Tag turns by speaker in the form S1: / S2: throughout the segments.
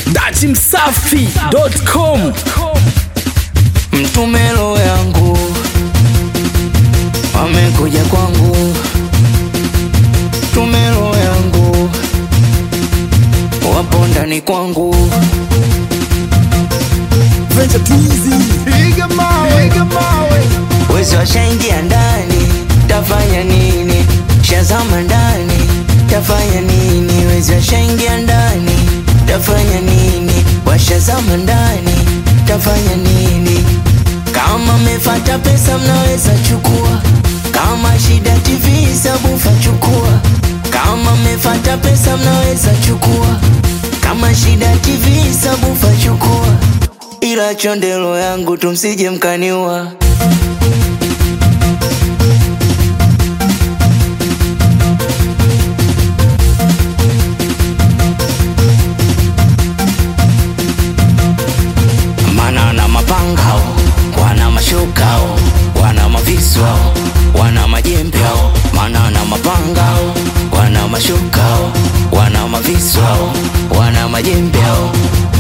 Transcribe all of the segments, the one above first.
S1: datimsafi.com
S2: mtumelo yangu wamekuja kwangu tumelo yangu wapo ndani kwangu wezi washaingia ndani tafanya nini shazama ndani tafanya nini wezi washaingia ndani tafanya nini washazama ndani tafanya nini kama mefata pesa mnaweza chukua kama shida tv sabufa chukua kama mefata pesa mnaweza chukua kama shida tv sabufa chukua ila chondelo yangu tumsije mkaniua mana na mapangao wana mashukao wana maviswao wana majembeo mana na mapangao wana mashukao wana maviswao wana majembeo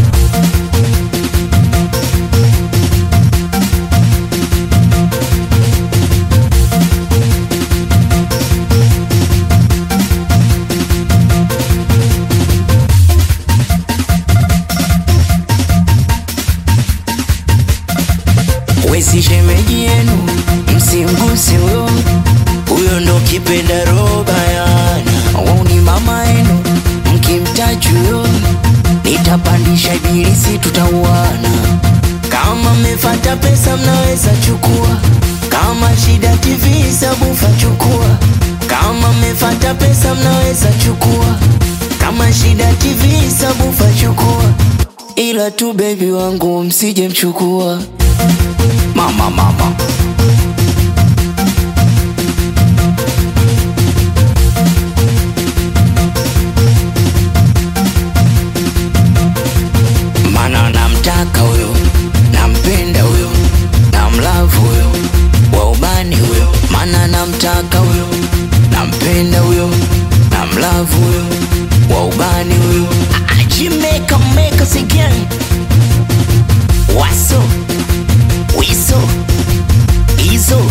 S2: wezi shemeji yenu msimguse huyo huyo ndo kipenda roba yana wauni mama yenu mkimtaji huyo nitapandisha ibilisi tutauana kama mmefata pesa mnaweza chukua kama shida tv sabufa chukua kama mmefata pesa mnaweza chukua kama shida tv sabufa chukua ila tu bebi wangu msije mchukua mama mama mana namtaka huyo nampenda huyo namlavu huyo wa ubani huyo mana namtaka huyo nampenda huyo namlavu huyo wa ubani huyo ajimeka meka again waso wiso izo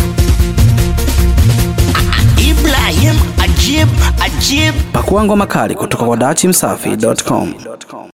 S2: ibrahim ajib ajib
S1: pakuangwa makali kutoka kwa datimsafi.com